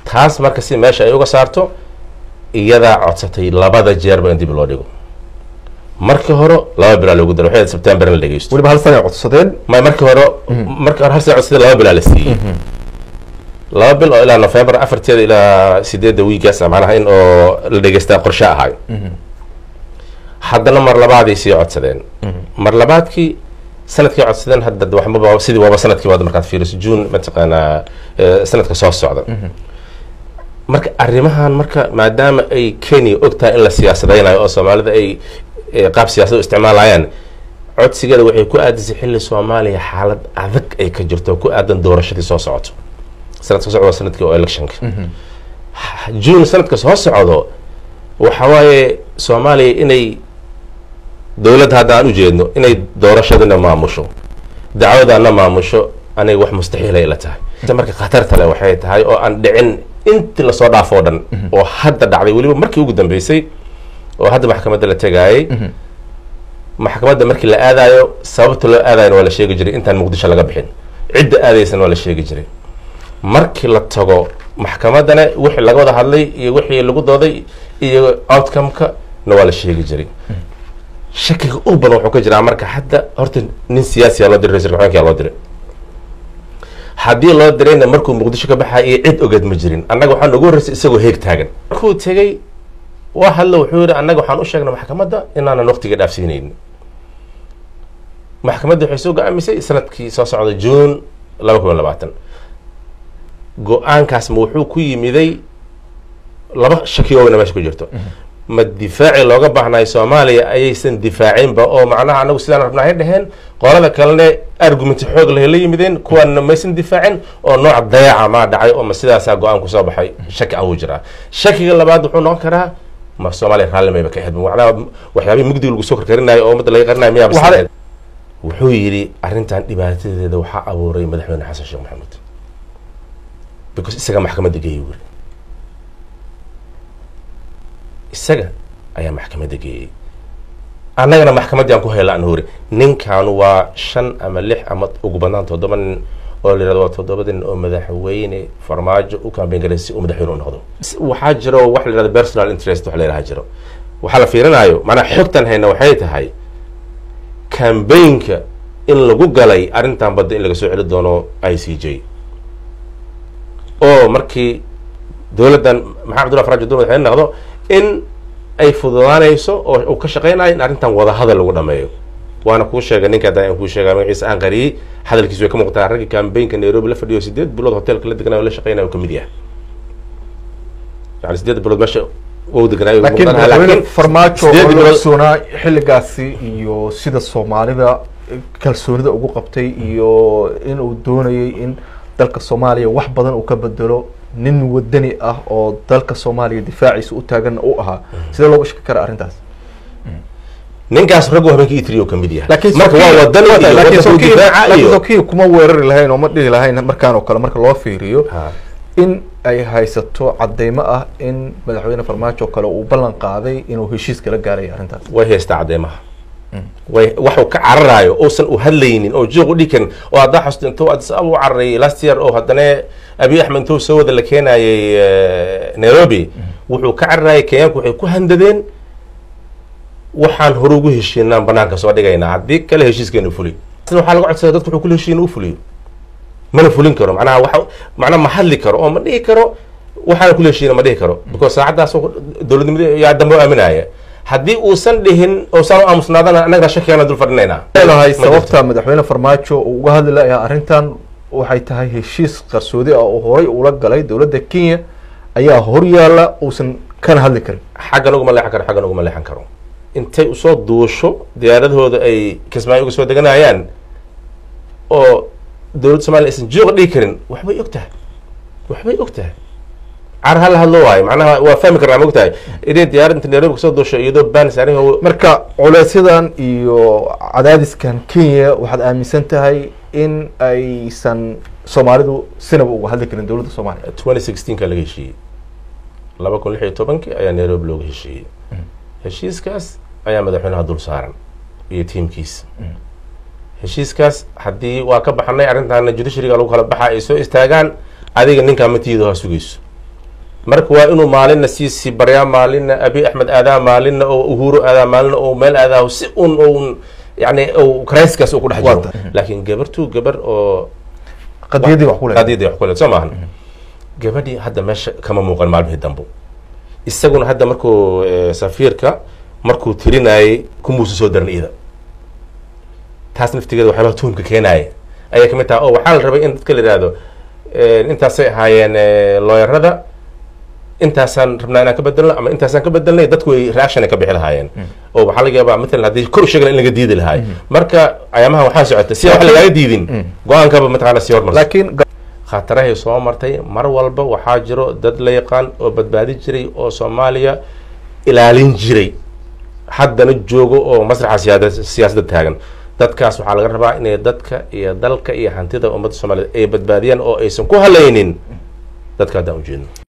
taas marka si meesha ay uga saarto iyadaa codsatay labada jeerba in dib loo dhigo markii hore laba bilaa loogu daro waxay sebtember in la dhegeysto weliba hal sana ay codsadeen may markii hore markii hore hal sana codsaday laba bilaa la siiyey laba bil oo ilaa november afarteeda ilaa sideedda wiigaas macnaha in oo la dhegeystaa qorshe ahayo haddana mar labaaday sii codsadeen mar labaadkii sanadkii codsadeen hadda waxmaba sidii waaba sanadkii waad markaad fiiriso june mataqaanaa eh, sanadka soo socda marka arrimahan marka maadaama ay kenya ogtahay in la siyaasadaynayo oo soomaalida ay eh, qaab siyaasad u isticmaalayaan codsigeeda waxay ku aadisay xilli soomaaliya xaalad adag ay ka jirto oo ku aadan doorashadii soo socoto sanadka soo socdo waa sanadkii oo electionka june sanadka soo socdo waxa waaye soomaaliya inay dowladda hadda aan ujeedno inay doorashadana maamusho dacwadana maamusho aniga wax mustaxiilay ila tahay marka khatarta le waxay tahay oo aan dhicin intii lasoo dhaafo o dhan oo hadda dhacday weliba markii ugu dambeysay oo hadda maxkamadda la tegaayay maxkamadda markii la aadayo sababta loo aadayana waa la sheegi jiray intaan muqdisho laga bixin cidda aadaysana waa la sheegi jiray markii la tago maxkamaddana wixii laga wada hadlay iyo wixii lagu dooday iyo outcome-ka na waa la sheegi jiray shakiga u badan wuxuu ka jiraa marka hadda horta nin siyaasiya loo diray ra-isul xogeenkaa loo diray haddii loo dirayna markuu muqdisho ka baxaya iyo cid ogeed ma jirin annaga waxaa noogu horreysay isagoo heeg taagan markuu tegey waa hadlo wuxuu yihi annaga waxaan u sheegnay maxkamadda inaanan waqtiga dhaafsiinaynin maxkamadda waxay soo go-aamisay sanadkii soo socda june laba kun iyo labaatan go-aankaas ma wuxuu ku yimiday laba shakiyoogna meesha ku jirto ma difaaci looga baahnayo soomaaliya ayaysan difaacinba oo macnaha anagu sidaan rabnahay dheheen qolada kalene argumenti xoog leh la yimideen kuwaana maysan difaacin oo nooc dayaca maa dhacay oo ma sidaasaa go-aan kusoo baxay shaki awuu jiraa shakiga labaad wuxuu noqon karaa ma soomaaliya raalli mayba ka xidmin macnaha waxyaabihii mugdiga lagu soo karkarinayo oo ummadda laga qarinayo miyaa Waxaa- bas wuxuu yidhi arrintan dhibaatadeeda waxaa abuuray madaxweyne xasan sheekh maxamuud because isaga maxkamadda geeyey wuri isaga ayaa maxkamadda geeyey annagana maxkamaddii aan ku hayla aan hori ninkaanu waa shan ama lix ama ugu badnaan toddoba nin oo la yihahdo waa toddobada nin oo madaxweyne farmaajo u kambeyn garay si uu madaxweyne u noqdo S- waxaa jiro wax la yihahdo personal interest wax la yidhaha jiro waxaa la fiirinayo maanaa xogtan hayna waxay tahay kambaynka in lagu galay arrintan badda in laga soo celi doono i c j oo markii dowladdan maxamed abdullah faraajo dul madaxweyne noqdo in ay fududaanayso oo uu ka shaqeynayo in arrintan wadahadal lagu dhameeyo waana kuu sheegay ninka hadda aan kuu sheegay magaciisa aan qariyey hadalkiisu way ka muuqataa raggii kambaynka nairobi la fadhiyo sideed bilood hotelka la deganayo la shaqeynayo uu kamid yahay yani sideed bilood meesha wuu deganayo laakiin muuqanaha, madaxweyne farmaajo sideed oo la bilood- ogsoonaa xilligaasi iyo sida soomaalida kalsoonida ugu qabtay iyo inuu doonayay in dalka soomaaliya wax badan uu ka bedelo nin wadani ah oo dalka soomaaliya difaaciisa u taagan u ahaa sidee looga shaki karaa arrintaas ninkaas raggu habeenkii itri ka mid yahay laakiin marka waa wadan iyo laakiin wadanka Sokiya- difaaca laakiin iyo Sokiya kuma weerari lahayn oo ma dhihi lahayn markaan oo kale marka loo fiiriyo Ha. in ay haysato cadeymo ah in madaxweyne farmaajo kale uu ballan qaaday inuu heshiis kala gaarayo arrintaas way haystaa cadeymaha way waxuu ka cararayo uusan u hadlaynin oo jiiq u dhikan oo haddaa xusto intuu addis ababa u cararayay last year oo haddana abiy axmed intuu soo wada la keenayay eh, nairobi wuxuu ka cararayay kenyaanku waxay ku handadeen waxaan hore ugu heshiinaan banaanka soo dhigaynaa haddii kale heshiiskeenu fuli sida waxaa laga codsaday dadku wuxuu kula heshiin u fuliyo mana fulin karo macnaha waxa macnaha ma hadli karo oo ma dhihi karo waxaana kula heshiina ma dhihi karo because saacaddaas dowladnimada yaa dambe u aaminaya haddii uusan dhihin uusan u aamusnaadana annagana shakigaana dul fadhinaynaa leedahay Ma jirto. sababta madaxweyne farmaajo uu uga hadli lahaa arrintan waxay tahay heshiis qarsoodi ah oo horay ula galay dowladda kenya ayaa hor yaalla uusan kana hadli karin xaggan uguma leexan karo xaggan uguma leexan karo intay usoo duusho diyaaradahooda ay kismaayo uga soo deganayaan oo dowladda somaaliya aysan jooga dhigi karin waxbay og tahay waxbay og tahay car hala hadlo waayo macnaha waa fahmi karnaa ma og tahay inay diyaarad inta nairobi kasoo duusho iyadoo baan saarin marka culeysyadan iyo cadaadiskan kenya waxaad aaminsan tahay in aysan soomaalidu sinaba uga hadli karin dowladda soomaaliya twenty sixteenka laga heshiiyey laba kun lix iyo tobankii ayaa nairobi looga heshiiyey heshiiskaas ayaa madaxweynaha dul saaran iyo tiimkiisa heshiiskaas haddii waa ka baxnay arrintaana judiciaryga lagu kala baxa ay soo istaagaan adiga ninkaa matiida ha sugayso marka waa inuu maalinna siisi baryaa maalinna abi axmed aadaa maalinna oo uhuru aadaa maalinna oo meel aadaa si un un yani criskaas uu ku dhex jiro laakiin gabartu gabar oo qadiyadii wax ku leedahay qadiyadii wax ku leedahay soo maahan gabadhii hadda meesha kama muuqan maalmihii dambo isaguna hadda markuu eh, safiirka markuu tirinayay kumuusa soo daran iyada taas naftigeeda waxyaabaa tuhumka keenaaya ayay kamid tahay oo waxaa la rabay in dadka la yihahdo eh, intaasay ahaayeen eh, looyarada intaasaan rabnaa inaan ka bedelno ama intaasaan ka bedelnay dadku way reaction ay ka bixi lahaayeen oo waxaa laga yaabaa matalan haddii kor u sheegala in laga diidi lahaay marka ayaamaha waxaa socota si aan wax lagaaga diidin go-aankaba mataqaana sii hormarsa laakiin khatarahay soo martay mar walba waxaa jiro dad la yaqaan oo badbaadi jiray oo soomaaliya ilaalin jiray haddana joogo oo masraxa siyaada siyaasadda taagan dadkaas waxaa laga rabaa inay dadka iyo dalka iyo hantida ummadda soomaaliyeed ay badbaadiyaan oo aysan ku halaynin dadka haddaan ujeedno